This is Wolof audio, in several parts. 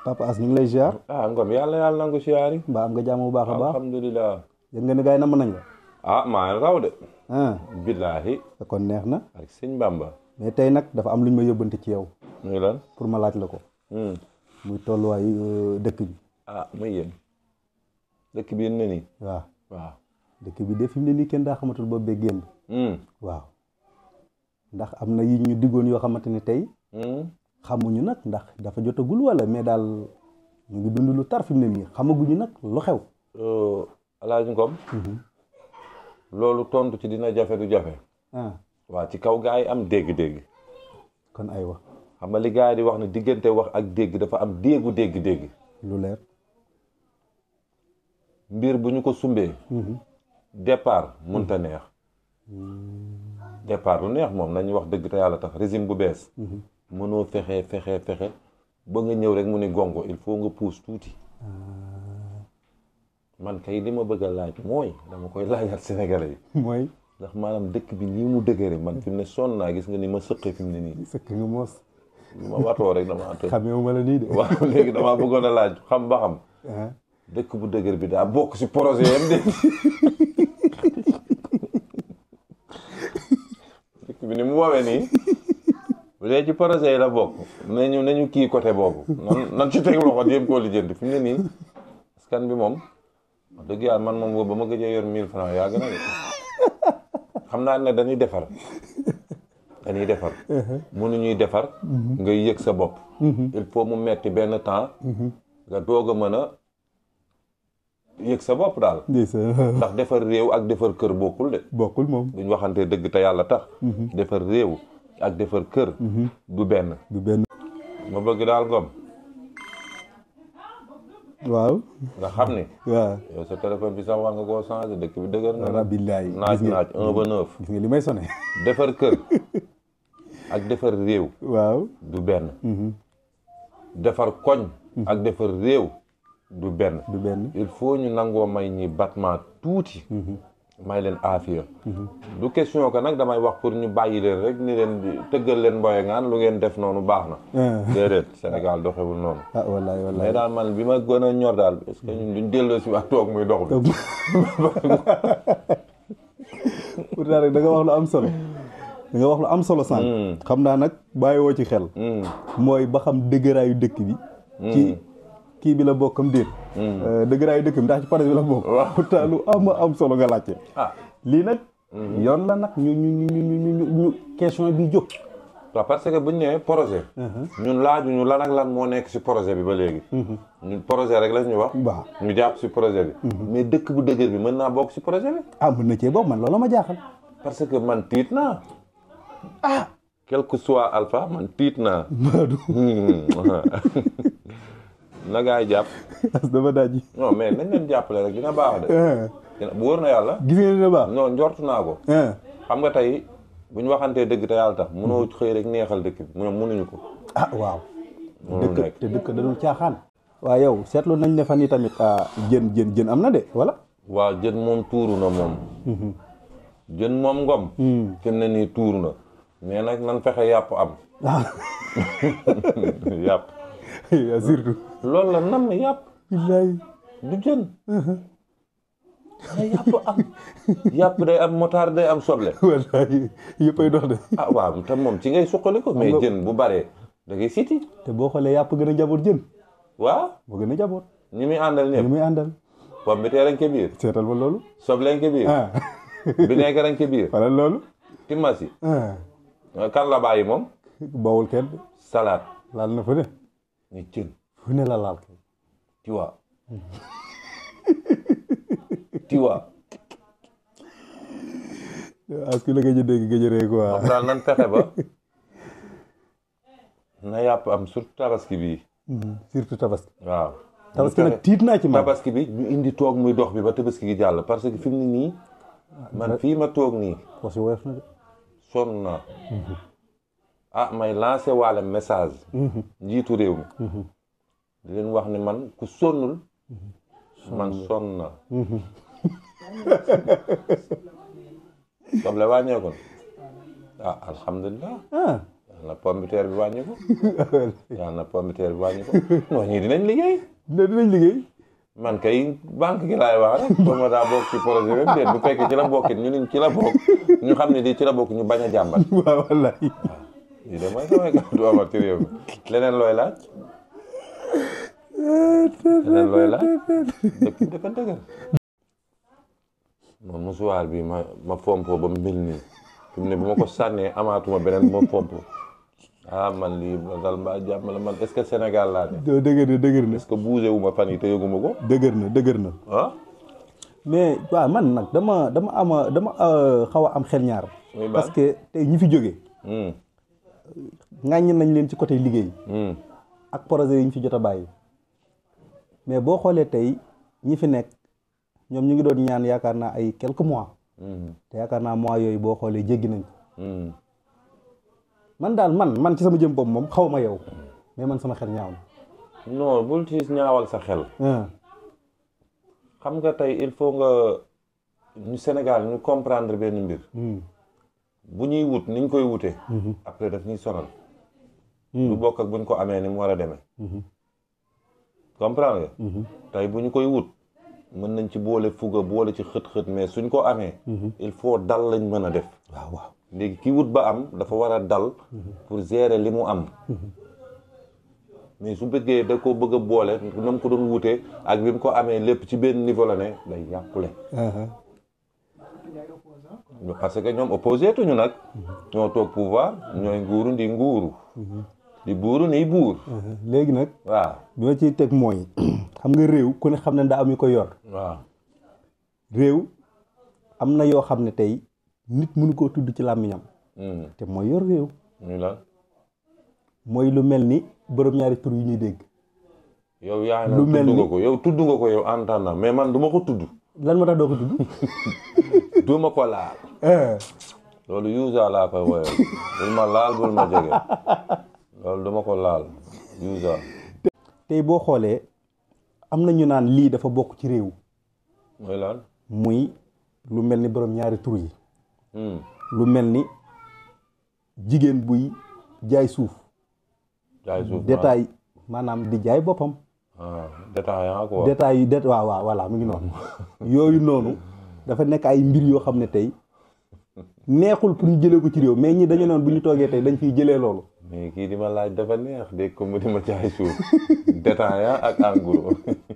papa as ñu ngi lay ziar ah ngom yàlla yàlla nangu siyaari mbaa am nga jàmm bu baax a baax alhamdulilah yëg nga ni gars yi namm nañ la ah maa raw de ah billaahi kon neex na ak sëñ Bamba mais tey nag dafa am lu ñu ma yóbbante ci yow muy lan pour ma laaj la ko Hmm. muy tolluwaayu euh, dëkk bi ah muy yéen dëkk bi yéen na nii waaw waaw dëkk bi de fi mu ne nii kenn daa xamatul boobu bee génn Hmm. waaw ndax am na yi ñu diggoon yoo xamante ni tey Hmm. xamuñu nag ndax dafa jotagul wala mais daal ñu ngi dund lu tar fi mu ne nii xamaguñu nag lu xew Euh, Alaaji Ngom loolu tontu ci dina jafe du jafe ah waaw ci kaw gaa yi am dégg-dégg kon aywa xam nga li gaa yi di wax ne diggante wax ak dégg dafa am déggu dégg-dégg lu leer mbir bu ñu ko sumbee départ mënta neex départ lu neex moom nañu wax dëgg te yàlla tax régime bu bees mënoo fexe fexe fexe ba nga ñëw rek mu ni gongo il faut nga puus tuuti man kay li ma bëgg a laaj mooy dama koy laajaat Sénégalais yi mooy ndax maanaam dëkk bi nii mu dëgëre man fi mu ne sonn naa gis nga ni ma sëqee fi mu ne nii sëkk nga moos ma watoo rek dama tëj xamee ma la nii de waaw léegi damaa bëggoon a laaj xam ba xam ah dëkk bu dëgër bi daa bokk si projet yam de dëkk bi ni mu woowee nii bu dee ci projet yi la bokk nañu nañu kii côté boobu nan nan ci teg loxo jéem koo lijjanti fi mu ne nii askan bi moom wax dëgg yàlla man moom boobu ba ma gëjee yor 1000 francs yàgg na de xam naa ne dañuy defar dañuy defar mënuñuy defar ngay yëg sa bopp il faut mu metti benn temps nga doog a mën a yëg sa bopp daal ndeysaan ndax defar réew ak defar kër bokkul de bokkul moom duñ waxante dëgg te yàlla tax defar réew ak defar kër du benn du benn ma bëgg daal ngom waaw nga xam ni waaw yow sa téléphone bi sax war nga koo changé dëkk bi dëgër na nag rabillaay naaj gis nga naaj un ba neuf gis nga li may sone defar kër ak defar réew waaw du benn defar koñ ak defar réew du benn du benn il faut ñu nangoo may ñi battement tuuti may leen aafiya du question que nag damay wax pour ñu bàyyi leen rek ni leen di tëggal leen mboye ngaan lu ngeen def noonu baax na déedéet Sénégal doxewul noonu ah wallaay mais wallaay daal man bi ma gën a ñor daal est-ce que ñun duñ delloo si wax toog muy dox bi pourtant rek da nga wax lu am solo da nga wax lu am solo sànq xam naa nag bàyyiwoo ci xel mooy ba xam dëgëraayu dëkk bi ci kii bi la bokkam déet dëgëraayu dëkk bi ndax ci projet bi la bokk Waaw. pourtant lu am am solo nga laajte ah lii nag yoon la nag ñu ñu ñu ñu ñu ñu ñu question bi jóg waaw parce que buñ nee projet ñun laajuñu lan ak lan moo nekk si projet bi ba léegi ñun projet rek la ñuy wax waaw ñu jàpp si projet bi mais dëkk bu dëgër bi mën naa bokk si projet bi ah mën na cee bokk man loolu ma jaaxal parce que man tiit naa ah quel que soit alpha man tiit naa Maodo na gaay jàpp as dama daaj non mais nañ leen jàppale rek dina baax de dina bu wóor na yàlla gis nga dina baax non njortu naa ko xam nga tey bu ñu waxantee dëgg te yàlla tax mënoo xëy rek neexal dëkk bi mu ne mënuñu ko ah waaw mënul dëkk nekk te dëkk da dul caaxaan waaw yow seetlu nañ ne fan yi tamit ah, jën jën jën am na de wala waaw jën moom tuuru na moom jën moom ngom fi mu ne nii tuuru na mais nag nan fexe yàpp am ah yàpp surtout loolu la nam yàpp billaay du jën na yàpp am yàpp day am motard day am soble wallaay yëppay dox de ah waaw te moom ci ngay suqali ko mais jën bu baree da ngay siti te boo xoolee yàpp gën a jaboot jën waaw moo gën a jaboot ñi muy àndal ñu ñëpp muy àndal pomme bi teerañ ke biir seetal ma loolu sobleñ ke biir ah vinaigre añ ke biir wala loolu timasi ah kan la bàyyi moom bawul kenn de salade laal na fu ne ni jën fu ne la laal kay tu vois tu vois as ki la gëj a dégg gëj a ree quoi moom daal nan fexe ba na yàpp am surtout tabaski bii surtout tabaski waaw tabaski Ñu nag fexe- tiit naa ci man tabaski bi ñu indi toog muy dox bi ba tabaski gi jàll parce que fi mu ne nii man fii ma toog nii wax si woyof na de sonn naa ah may lancé waale message njiitu réew mi di leen wax ni man ku sonnul man sonn naa soble wàññeeku na ah alhamdulilah ah na pombiteer bi wàññi ko yàlla na pombiteer bi wàññi ko non ñii dinañ liggéey ne dinañ liggéey man kay banque gi laay wax rek ba ma daa bokk ci projet bi déet bu fekkee ci la bokkit ñu ne ci la bokk ñu xam ne di ci la bokk ñu bañ a jàmbat waaw wallahi lii de mooy samay kàddu amal ci réew mi leneen looy laaj leneen looy laaj dëkk bi dafa dëgër moom musuwaar bi ma ma fompoo ba mel nii fi mu ne bu ma ko sànnee amaatuma beneen bu ma fomp ah man lii ma dal mbaa jàmm la man est-ce que Sénégal laa ne doo dëgër na dëgër na est-ce que bougé wu ma fan yi te yëguma ko dëgër na dëgër na ah mais waaw man nag dama dama ama dama euh, xaw a am xel ñaar muy baax parce que tey ñi fi jógee hum ŋàññi nañ leen ci côté liggéey hum ak projet yi ñu fi jot a bàyyi mais boo xoolee tey ñi fi nekk ñoom ñu ngi doon ñaan yaakaar naa ay quelques mois hum te yaakaar naa mois yooyu boo xoolee jéggi nañ ko hum man daal man man ci sama jëm bopp moom xaw ma yow mais man sama xel ñaaw non bul ci ñaawal sa xel na xam nga tey il faut nga ñu Sénégal ñu comprendre benn mbir bu ñuy wut niñ koy wutee après daf ñuy sonal du bokk ak buñ ko amee ni mu war a demee comprendre nga tey bu ñu koy wut mën nañ ci boole fuga boole ci xët-xët mais suñ ko amee il faut dal lañ mën a def waaw waaw léegi ki wut ba am dafa war a dal pour gérer li mu am mais su bëggee da ko bëgg a boole na mu ko doon wutee ak bi mu ko amee lépp ci benn niveau la ne day yàqule parce que ñoom opposé tuñu nag ñoo toog pouvoir ñooy nguuru ndi nguuru di buuru ni buur léegi nag waaw bi ma ciy teg mooy xam nga réew ku ne xam ne daa am yu ko yor waaw réew am na yoo xam ne tey nit mënu koo tudd ci làmmiñam Hmm. te mooy yor réew ñu lan mooy lu mel ni borom ñaari tur yu ñuy dégg yow yaa Lu na mel tudd ni- nga ko yow tudd nga ko yow entendant mais man du ma ko tudd lan moo tax doo ko tudd du ma ko laal loolu yuusa laa koy woyal bul ma laal bul ma jege loolu du ma ko laal yuusa tey boo xoolee am na ñu naan lii dafa bokk ci réew mooy lan muy lu mel ni borom ñaari tur yi Hmm. lu mel ni jigéen buy jaay suuf jaay suuf détail maanaam di jaay boppam ah détaillant quoi détail yu det waaw waaw voilà mu ngi noonu yooyu noonu dafa nekk ay mbir yoo xam ne tey neexul pour ñu jëlee ko ci réew mais ñi dañu noonu bu ñu toogee tey dañ fiy jëlee loolu mais kii di ma laaj dafa neex dégg ko mu di ma jaay suuf détaillant ak en gros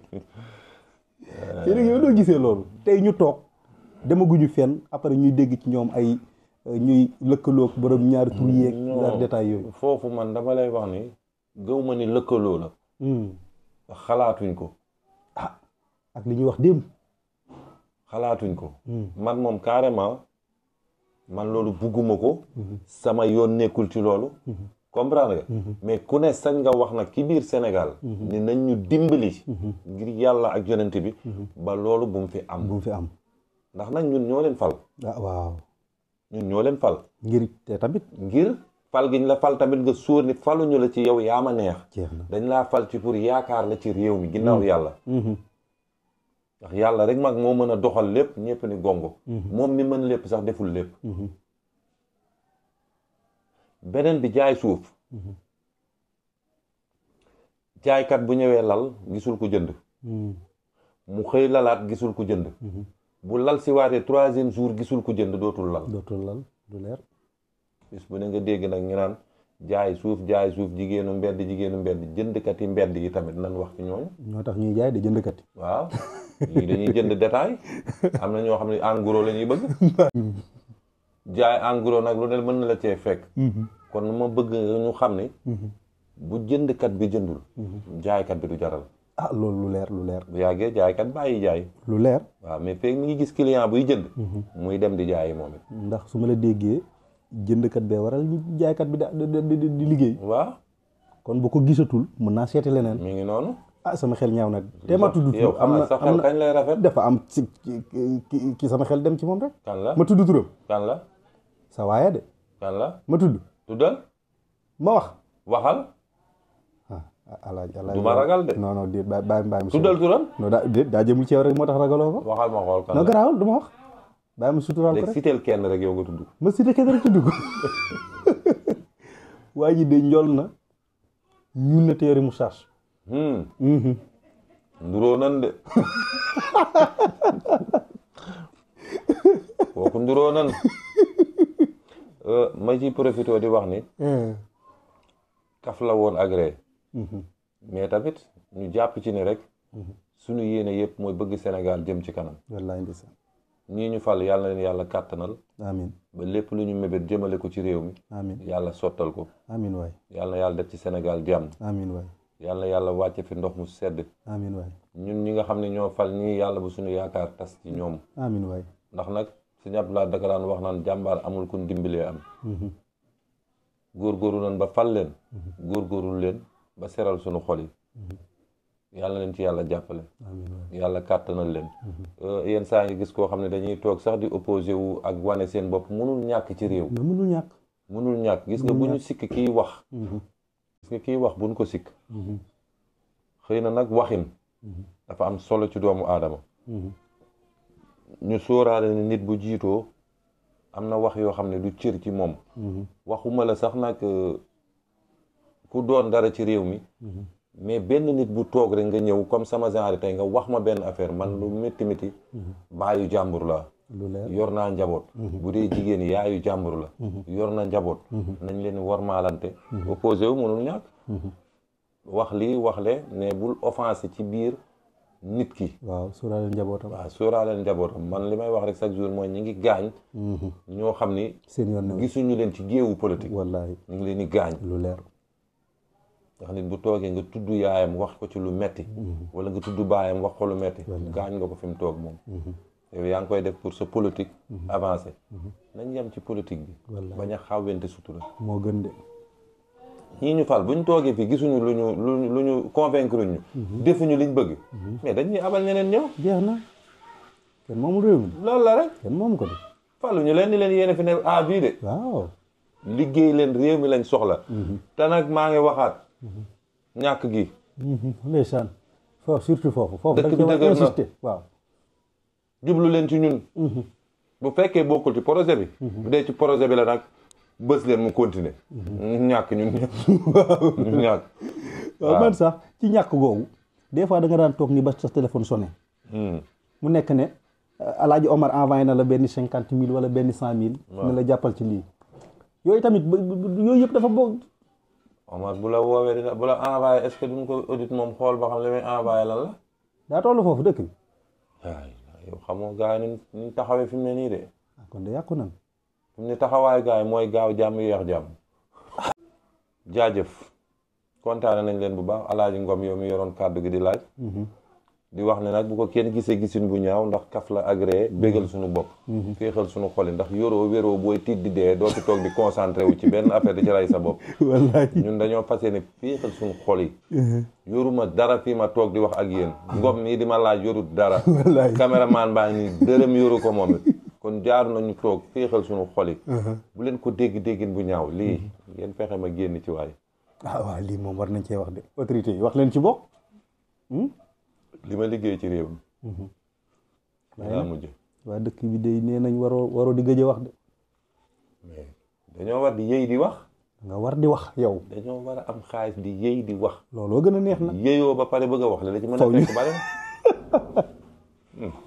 te léegi yow doo gisee loolu tey ñu toog demaguñu fenn après ñuy dégg ci ñoom ay euh, ñuy lëkkaloog borom ñaari tur yeeg non détail yooyu foofu man dama lay wax ni gëw ma ni lëkkaloo la Hmm. xalaatuñ ko ak li ñuy wax démb xalaatuñ ko Hmm. man moom carrément man loolu bugguma ko sama yoon nekkul ci loolu comprendre nga mais ku ne sañ nga wax nag ci biir Sénégal ni nañ ñu dimbali ngir yàlla ak yonent bi ba loolu bu mu fi am bu mu fi am ndax nag ñun ñoo leen fal ah waaw ñun ñoo leen fal ngir te tamit ngir fal gi ñu la fal tamit nga sóor ni faluñu la ci yow yaa ma neex jeex na dañ laa fal ci pour yaakaar la ci réew mi ginnaaw yàlla ndax yàlla rek mag moo mën a doxal lépp ñëpp ni gongo moom mi mën lépp sax deful lépp beneen bi jaay suuf jaaykat bu ñëwee lal gisul ko jënd mu xëy lalaat gisul ko jënd bu lal si waatee troisième jour gisul ko jënd dootul lal dootul lal du leer bis bu ne nga dégg nag ñu naan jaay suuf jaay suuf jigéenu mbedd jigéenu mbedd jëndkat yi mbedd yi tamit nan wax ci ñooñu ñoo tax ñuy jaay de jëndkat yi waaw ñii dañuy jënd détail am na ñoo xam ne en gros la ñuy bëgg jaay en gros nag lu ne mën na la cee fekk kon ma bëgg ñu xam ni bu jëndkat bi jëndul jaaykat bi du jaral ah loolu lu leer lu leer bu yàggee jaaykat bàyyi jaay lu leer waaw mais feeg mi ngi gis client buy jënd muy dem di jaayi moom it ndax su ma la déggee jëndkat bee waral jaaykat bi da di di di liggéey waaw kon bu ko gisatul mën naa seeti leneen mi ngi noonu ah sama xel ñaaw na te ma tudd yow turam am na sa am xel na kañ lay rafet dafa am ci ki- ki- ki sama xel dem ci moom rek kan la ma tudd turam kan la sa waaye de kan la ma tudd tuddal ma wax waxal ah alaaj alaaj du ma ragal de non non déet bàyyi bàyyi bàyyi ma tuddal turam non daa déet daa jëmul ci yow rek moo tax ragaloo ko waxal ma xool kan non la garaawul du ma wax bàyyi ma suturaal ko léegi rek siteel kenn rek yow nga tudd ma cité kenn rek tudd ko waa ji de njol na ñuul na téere moustache Hmm. nduroo nan de kooku nduroo nan Euh, ma ci profité di wax ni kaf la woon agré mais tamit ñu jàpp ci ni rek suñu yéene yëpp mooy bëgg Sénégal jëm ci kanam wallaay ndeysaan ñii ñu fal yàlla na leen yàlla kàttanal amin ba lépp lu ñu mébét jëmale ko ci réew mi amin yàlla sottal ko amin waay yàlla na yàlla def ci Sénégal jàmm amin waay yàlla na yàlla wàcce fi ndox mu sedd amin waay ñun ñi nga xam ne ñoo fal ñii yàlla bu suñu yaakaar tas ci ñoom amin waay ndax nag suñu Abdoulaye daka daan wax naan jàmbaar amul kun dimbalee am góorgóorlu nañ ba fal leen góorgóorlu leen ba seral suñu xol yi yàlla leen ci yàlla jàppale amin waay yàlla kàttanal leen yenn saa ngi gis koo xam ne dañuy toog sax di opposé wu ak wane seen bopp mënul ñàkk ci réew mais mënul ñàkk mënul ñàkk gis nga bu ñu sikk kiy wax gis nga kiy wax buñ ko sikk xëy na nag waxin dafa am solo ci doomu aadama ñu sóoraale ne nit bu jiitoo am na wax yoo xam ne du cër ci moom waxuma la sax nag euh, ku doon dara ci réew mi mais benn nit bu toog rek nga ñëw comme sama genre tey nga wax ma benn affaire man lu métti métti baayu jàmbur la lu leer yor naa njaboot bu dee jigéen yaayu jàmbur la yor na njaboot nañ leen warmaalante opposé wu mënul ñàkk wax lii wax le ne bul offensé ci biir nit ki waaw suuraale njabootam waaw sóoraaleen njabootam man li may wax rek chaque jour mooy ñi ngi gaañ ñoo xam ni seen yoon ne gisuñu leen ci géewu politique wallaay ñu ngi leen di gaañ lu leer ndax nit bu toogee nga tudd yaayam wax ko ci lu metti wala nga tudd baayam wax ko lu metti gaañ nga ko fi mu toog moom yow yaa ngi koy def pour sa politique avancé nañ yem ci politique bi Wallaay. bañ a xawwente sutura moo gën de ñii ñu fal bu ñu toogee fii gisuñu lu ñu lu ñu lu ñu convaincre ñu defuñu liñ bëgg mais dañuy abal ñeneen ñëw jeex na kenn moomul réew mi loolu la rek kenn moomu ko de falu ñu leen di leen yéene fi ne ah bii de waaw liggéey leen réew mi lañ soxla te nag maa ngi waxaat ñàkk gi ndeysaan foofu surtout foofu foofu Dëkk da bi nga dëgër na. insister waaw jublu leen ci ñun bu fekkee bokkul ci projet bi bu dee ci projet bi la nag bës leen mu continuer ñu ñàkk ñun ñëpp ñu ñàkk waaw man sax ci ñàkk googu des fois da nga daan toog ni ba sa téléphone sonné mu nekk ne alaaji Omar envoyé na la benn cinquante mille wala benn cent mille ne la jàppal ci lii yooyu tamit ba- ba- yooyu yëpp dafa bokk Omar bu la woowee dina bu la envoyé est-ce que duñ ko audit moom xool ba xam li muy envoyé lan la daa toll foofu dëkk bi waay yow xamoo gars yi ni ñu taxawee fi mu ne nii de ah kon de yàqu nan fi mu ne taxawaayu gars yi mooy gaaw jàmm yeex jàmm jaajëf kontaane nañ leen bu baax alaaji Ngom yow mi yoroon kàddu gi di laaj di wax ne nag bu ko kenn gisee gisin bu ñaaw ndax kaf la agréé bégal suñu bopp féexal suñu xol yi ndax yoroo wéroo booy tiit di dee doo fi toog di concentré wu ci benn affaire di ci rey sa bopp wallaay ñun dañoo fas yéene féexal suñu xol yi yoruma dara fii ma toog di wax ak yéen Ngom mii di ma laaj yorut dara Wallaay. caméraman baa ngi nii dërëm yoru ko moom it kon jaaru nañu toog féexal suñu xol yi bu leen ko dégg déggin bu ñaaw lii ngeen fexe ma génn ci waay ah waaw lii moom war nañ cee wax de autorité yi wax leen ci bokk li ma liggéey ci réew mi laa mujj waa dëkk bi de nee nañ waroo waroo di gëj a wax de mais dañoo war di yëy di wax nga war di wax yow dañoo war a am xaalis di yëy di wax looloo gën a neex na yëyoo ba pare bëgg a wax la la ci mën a Faw ñu- fekk bari na